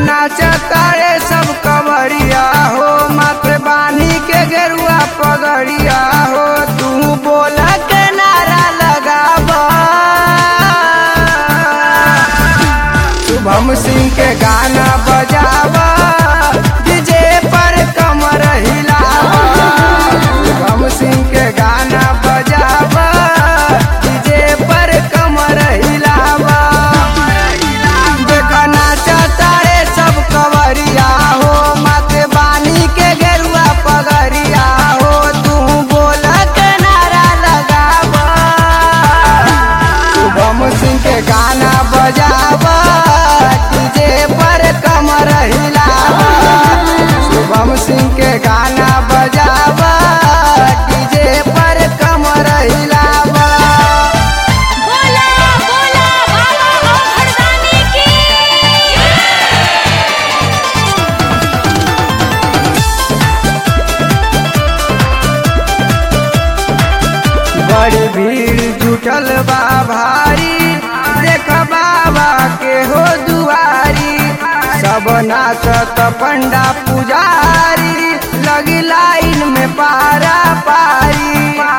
नाचतारे सब कवरिया हो माथे बानी के गेरुआ पगड़िया हो तू बोल के नारा लगाबा शुभम सिंह के गाना बजावा डीजे पर कमर हिलावा शुभम सिंह के गाना बजावा डीजे पर कमर हिलावा देखा नाचता रे सब कवरिया हो माथे बानी के गेरुआ पगरिया हो तू बोल के नारा लगावा शुभम सिंह के गाना बजावा डीजे पर कमर हिलावा शुभम सिंह के गाना बजावा डीजे पर कमर हिलावा बोला बोला बाबा ओ भरदानी की बड़ी भीड़ जुटल बा भारी देख बाबा के हो दुआरी सब नाचत पंडा पुजारी लगी लाइन में पारा पारी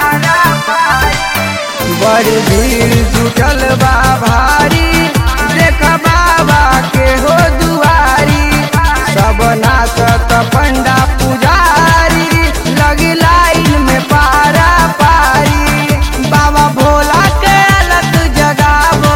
बड़ी भीड़ जुटल बा भारी देख बाबा के हो दुआरी सब नाचत पंडा पुजारी लगी लाइन में पारा पारी बाबा भोला के अलग जगावा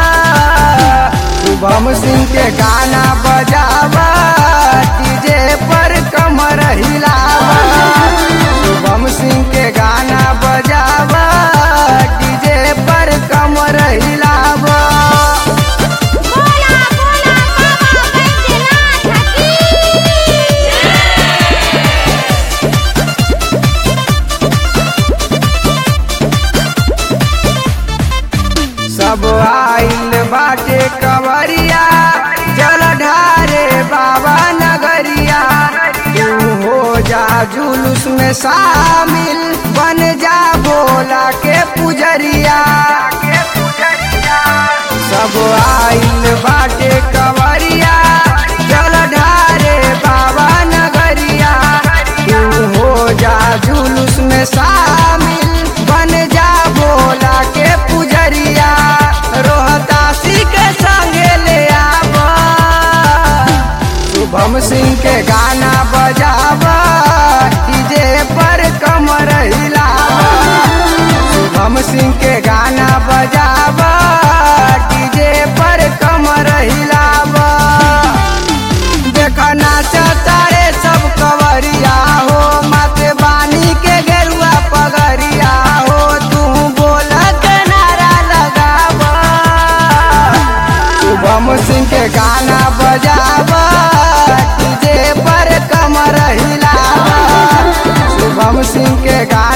शुभम सिंह के गाना बजावा डीजे पर कमर हिलावा शुभम सिंह के गाना बजावा डीजे पर कमर हिलावा बोला बोला बाबा बैद्यनाथ की सब आइल बाटे कवरिया जल ढारे बाबा नगरिया तू हो जा जुलूस में शामिल बन जा भोला के पुजरिया सब आइल बाटे कवरिया जल ढारे बाबा नगरिया तू हो जा जुलूस में शामिल बन जा भोला के पुजरिया रोहतासी के संगे ले आवा शुभम सिंह के गाना बजावा डीजे पर कमर हिलावा शुभम सिंह के गाना बजावा डीजे पर कमर हिलावा देखा नाचता रे सब कवरिया हो माथे बानी के गेरुआ पगरिया हो तू बोल के नारा लगावा शुभम सिंह के गाना बजावा डीजे पर कमर हिलावा शुभम सिंह के गाना